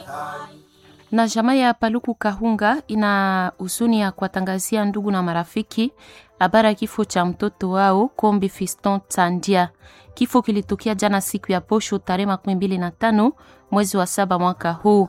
na jamaa ya Paluku Kahunga ina huzuni ya kuwatangazia ndugu na marafiki habari ya kifo cha mtoto wao Kombi Fiston Tandia. Kifo kilitokea jana siku ya posho tarehe makumi mbili na tano mwezi wa saba mwaka huu,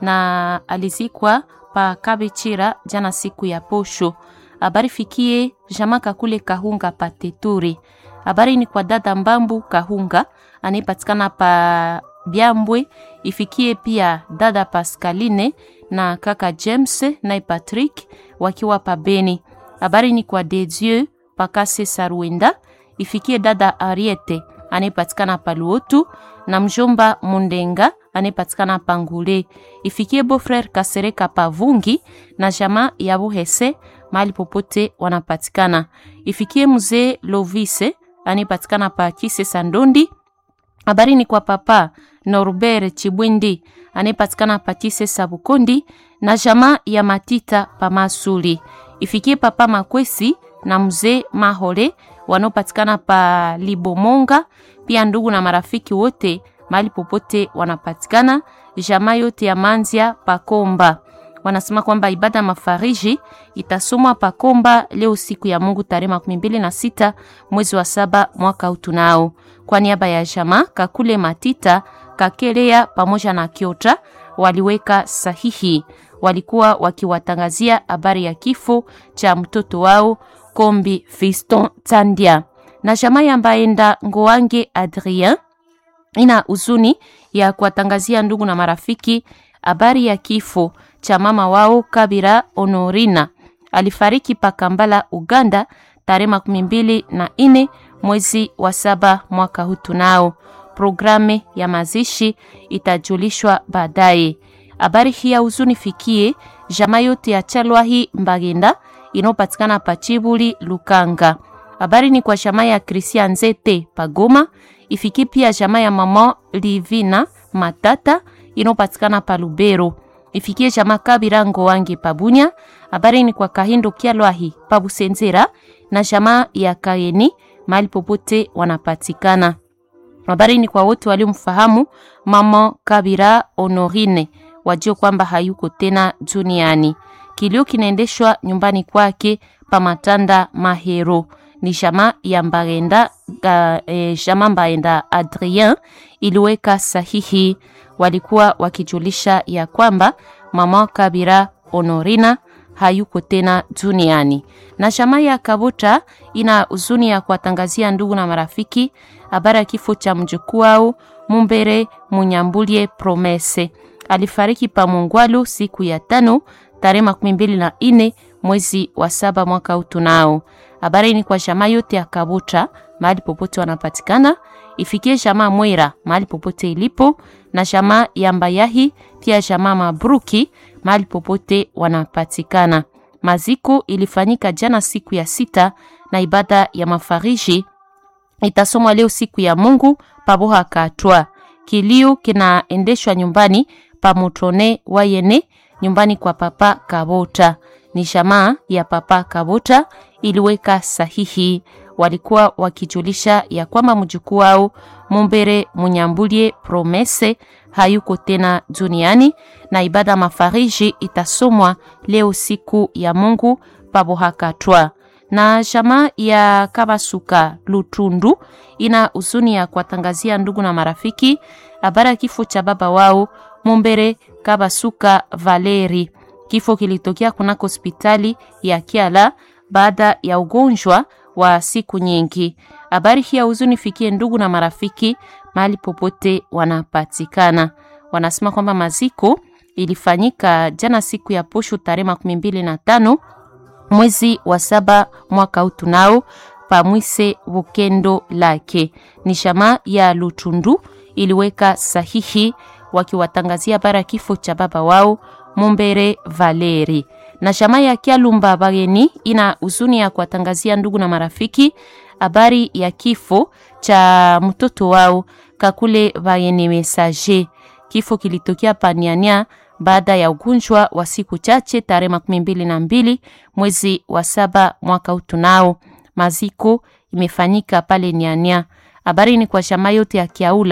na alizikwa pa Kabechira jana siku ya posho. Habari fikie jamaa Kakule Kahunga pateturi. Habari ni kwa dada Mbambu Kahunga anayepatikana pa Byambwe ifikie pia dada Pascaline na kaka James na Patrick wakiwa pa Beni. Habari ni kwa Dedieu Pakase Sarwenda ifikie dada Ariete anayepatikana pa Luotu na mjomba Mundenga anayepatikana pa Ngule ifikie beau-frère Kasereka pa Vungi na jamaa ya Buhese mahali popote wanapatikana. Ifikie mzee Lovise anayepatikana pa Kise Sandondi. Habari ni kwa papa Norbert Chibwindi anayepatikana pa Kise Sabukondi na jamaa ya Matita pa Masuli. Ifikie papa Makwesi na mzee Mahole wanaopatikana pa Libomonga, pia ndugu na marafiki wote mahali popote wanapatikana, jamaa yote ya Manzia Pakomba. Wanasema kwamba ibada mafariji itasomwa Pakomba leo siku ya Mungu tarehe makumi mbili na sita mwezi wa saba mwaka utunao. Kwa niaba ya jamaa Kakule Matita Kakelea pamoja na Kiota waliweka sahihi, walikuwa wakiwatangazia habari ya kifo cha mtoto wao Kombi Fiston Tandia na jamaa ya Mbaenda Ngoange Adrien ina huzuni ya kuwatangazia ndugu na marafiki habari ya kifo cha mama wao Kabira Honorina. Alifariki pa Kampala, Uganda tarehe makumi mbili na ine mwezi wa saba mwaka huu. Tunao programe ya mazishi itajulishwa baadaye. Habari hii ya huzuni fikie jamaa yote ya Chalwahi Mbagenda inayopatikana pa Chibuli Lukanga. Habari ni kwa jamaa ya Christian Nzete Pagoma, ifikie pia jamaa ya mama Livina Matata inayopatikana pa Lubero, ifikie jamaa Kabira Ngowange Pabunya. Habari ni kwa Kahindo Kyalwahi Pabusenzera na jamaa ya Kayeni mahali popote wanapatikana. Habari ni kwa wote waliomfahamu mama Kabira Honorine, wajue kwamba hayuko tena duniani. Kilio kinaendeshwa nyumbani kwake pa Matanda Mahero ni jamaa ya Mbaenda uh, eh, jamaa Mbaenda Adrien iliweka sahihi, walikuwa wakijulisha ya kwamba mama Kabira Honorina hayuko tena duniani. Na jamaa ya Kabuta ina huzuni ya kuwatangazia ndugu na marafiki habari ya kifo cha mjukuu wao Mumbere Munyambulie Promese. Alifariki pa Mungwalu siku ya tano tarehe makumi mbili na ine mwezi wa saba mwaka utunao. Habari ni kwa jamaa yote ya Kabuta mahali popote wanapatikana, ifikie jamaa Mwera mahali popote ilipo, na jamaa ya Mbayahi pia jamaa Mabruki mahali popote wanapatikana. Maziko ilifanyika jana siku ya sita na ibada ya mafariji itasomwa leo siku ya Mungu paboha katwa. Kilio kinaendeshwa nyumbani pa Mutone Wayene, nyumbani kwa papa Kabota. Ni jamaa ya papa Kabota iliweka sahihi, walikuwa wakijulisha ya kwamba mjukuu wao Mumbere Munyambulie Promese hayuko tena duniani na ibada mafariji itasomwa leo siku ya Mungu pabohakatwa. Na jamaa ya Kabasuka Lutundu ina huzuni ya kuwatangazia ndugu na marafiki habari ya kifo cha baba wao Mumbere Kabasuka Valeri. Kifo kilitokea kunako hospitali ya Kiala baada ya ugonjwa wa siku nyingi. Habari hii ya huzuni fikie ndugu na marafiki mahali popote wanapatikana. Wanasema kwamba maziko ilifanyika jana siku ya posho tarehe makumi mbili na tano mwezi wa saba mwaka huu tunao pamwise Bukendo lake ni shama ya Lutundu iliweka sahihi wakiwatangazia habari ya kifo cha baba wao Mumbere Valeri na shama ya Kyalumba Bageni ina huzuni ya kuwatangazia ndugu na marafiki habari ya kifo cha mtoto wao Kakule Bageni Message. Kifo kilitokea paniania baada ya ugonjwa wa siku chache tarehe makumi mbili na mbili mwezi wa saba mwaka utunao. Maziko imefanyika pale Niania. Habari ni kwa shama yote ya Kiaula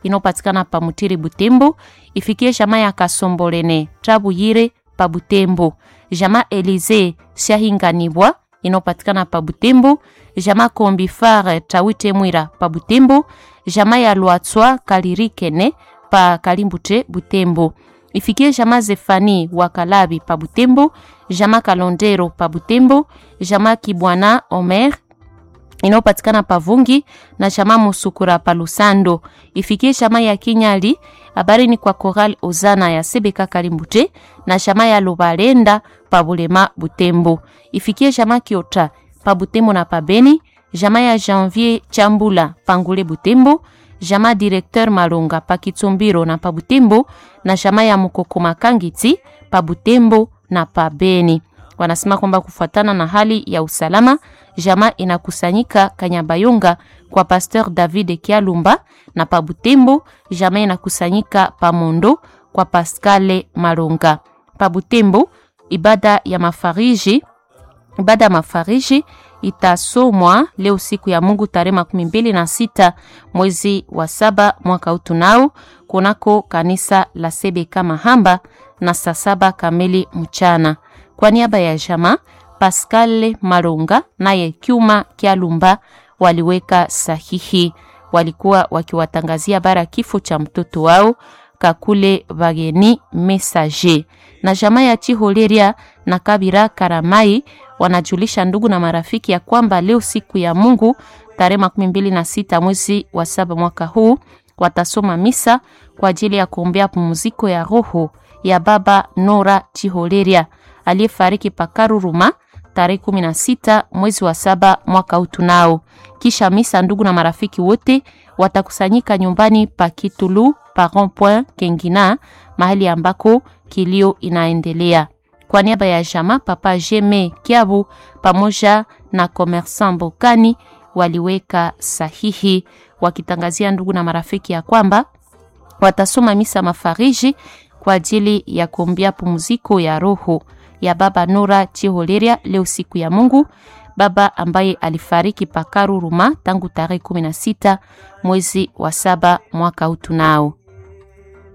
inayopatikana pa Mutiri Butembo, ifikie jamaa ya Kasombolene Trabuyire pa Butembo, jamaa Elize Shahinganibwa inayopatikana pa Butembo, jamaa Kombifare Tawite Mwira pa Butembo, jamaa ya Lwatswa Kalirikene pa Kalimbute Butembo ifikie jamaa Zefani wa Kalabi pa Butembo, jamaa Kalondero pa Butembo, jamaa Kibwana Omer inayopatikana pa Vungi na jamaa Musukura pa Lusando. Ifikie jamaa ya Kinyali, habari ni kwa Koral Ozana ya Sebeka Kalimbute na jamaa ya Lubalenda pa Bulema Butembo. Ifikie jamaa Kiota pa Butembo na pa Beni, jamaa ya Janvier Chambula Pangule Butembo jamaa directeur Malunga pa Kitsumbiro na pa Butembo na jamaa ya Mukoko Makangiti pa Butembo na pa Beni. Wanasema kwamba kufuatana na hali ya usalama, jamaa inakusanyika Kanyabayonga kwa Pasteur David Kialumba na pa Butembo, jamaa inakusanyika pa Mondo kwa Pascale Malunga. Pa Butembo, ibada ya mafariji ibada ya mafariji itasomwa leo siku ya Mungu tarehe makumi mbili na sita mwezi wa saba mwaka huu tunao kunako kanisa la Sebeka Mahamba na saa saba kamili mchana. Kwa niaba ya jama Pascal Malunga naye Kyuma Kyalumba waliweka sahihi, walikuwa wakiwatangazia bara kifo cha mtoto wao Kakule Bageni Messager na jamaa ya Chiholeria na Kabira Karamai wanajulisha ndugu na marafiki ya kwamba leo siku ya Mungu tarehe makumi mbili na sita mwezi wa saba mwaka huu watasoma misa kwa ajili ya kuombea pumziko ya roho ya baba Nora Chiholeria aliyefariki Pakaruruma tarehe kumi na sita mwezi wa saba mwaka huu tunao. Kisha misa, ndugu na marafiki wote watakusanyika nyumbani pa Kitulu pa rond point Kengina, mahali ambako kilio inaendelea. Kwa niaba ya jama Papa Jeme Kiabu pamoja na Commerçant Bokani waliweka sahihi wakitangazia ndugu na marafiki ya kwamba watasoma misa mafariji kwa ajili ya kuombea pumziko ya roho ya baba Nora Chiholeria leo siku ya Mungu, baba ambaye alifariki Pakaruruma tangu tarehe 16 mwezi wa saba mwaka huu tunao.